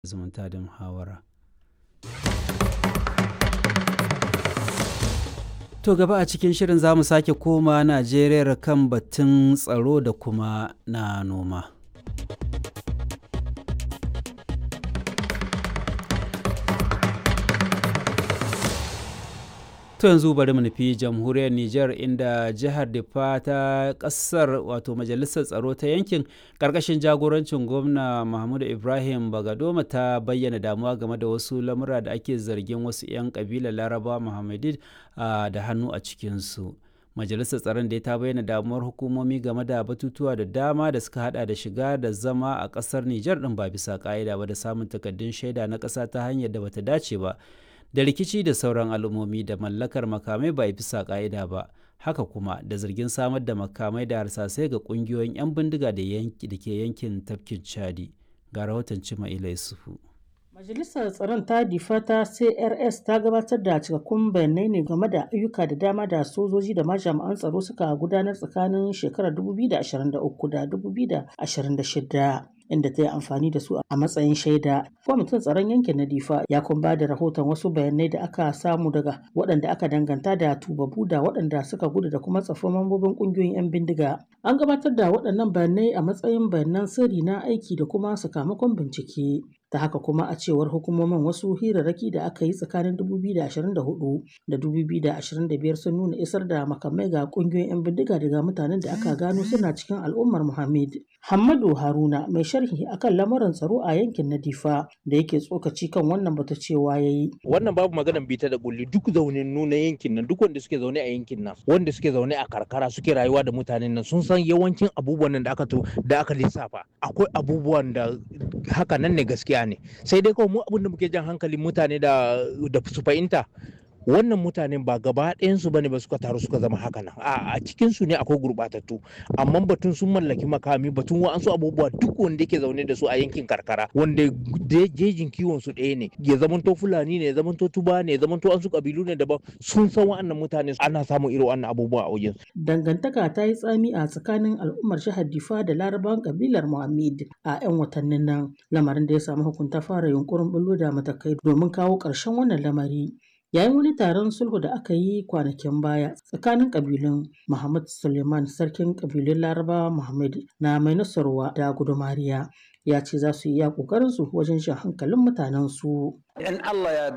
zumunta da muhawara. To gaba a cikin shirin za mu sake koma Najeriya kan batun tsaro da kuma na noma. To yanzu bari mu nufi jamhuriyar Nijar inda jihar Difa ta kasar wato majalisar tsaro ta yankin karkashin jagorancin gwamna Mahmudu Ibrahim Bagadoma ta bayyana damuwa game da wasu lamura da ake zargin wasu 'yan kabilar Laraba Muhammadid da hannu a cikinsu. Majalisar tsaron da ta bayyana damuwar hukumomi game da batutuwa da dama da suka hada da shiga da zama a kasar Nijar din ba bisa ka'ida ba da samun takaddun shaida na ƙasa ta hanyar da bata dace ba. da rikici da sauran al'ummomi da mallakar makamai ba bisa ƙa'ida ba haka kuma da zargin samar da makamai da harsasai ga ƙungiyoyin 'yan bindiga da ke yankin tafkin chadi ga rahoton cima yusufu Majalisar Tsaron ta Difa ta CRS ta gabatar da cikakkun bayanai ne game da ayyuka da dama da sojoji da majami'an tsaro suka gudanar tsakanin shekarar 2023 da 2026. inda ta yi amfani da su a matsayin shaida. Kwamitin tsaron yankin na Difa ya kuma ba da rahoton wasu bayanai da aka samu daga waɗanda aka danganta da tubabu da waɗanda suka gudu da kuma tsafin mambobin ƙungiyoyin 'yan bindiga. An gabatar da waɗannan bayanai a matsayin bayanan sirri na aiki da kuma sakamakon bincike. ta haka kuma a cewar hukumomin wasu hirarraki da aka yi tsakanin 2024 da 2025 sun nuna isar da makamai ga kungiyoyin 'yan bindiga daga mutanen da aka gano suna cikin al'ummar muhammad Hammadu Haruna mai sharhi akan lamarin tsaro a yankin na Difa da yake tsokaci kan wannan bata cewa yayi. Wannan babu maganan bita da kulli duk zaunin nuna yankin nan duk wanda suke zaune a yankin nan wanda suke zaune a karkara suke rayuwa da mutanen nan sun san yawancin abubuwan nan da aka to da aka lissafa akwai abubuwan da haka nan ne gaskiya ne sai dai kawai mu abin da muke jan hankalin mutane da da su fahimta wannan mutanen ba gaba ɗayansu bane ba suka taru suka zama haka nan a cikin su ne akwai gurɓatattu amma batun sun mallaki makami batun wa'ansu abubuwa duk wanda yake zaune da su a yankin karkara wanda jejin kiwon su ɗaya ne ya zamanto fulani ne ya zamanto tuba ne ya zamanto an su kabilu ne daban sun san wa'annan mutane ana samun irin wannan abubuwa a wajen dangantaka ta yi tsami a tsakanin al'ummar jihar difa da larabawan kabilar muhammad a 'yan watannin nan lamarin da ya samu hukunta fara yunkurin bullo da matakai domin kawo ƙarshen wannan lamari yayin wani taron sulhu da aka yi kwanakin baya tsakanin kabilun Muhammad Suleiman sarkin kabilun Laraba Muhammad na mai nasarwa da gudumariya ya ce za su yi ya kokarin su wajen shan hankalin mutanen su. In Allah ya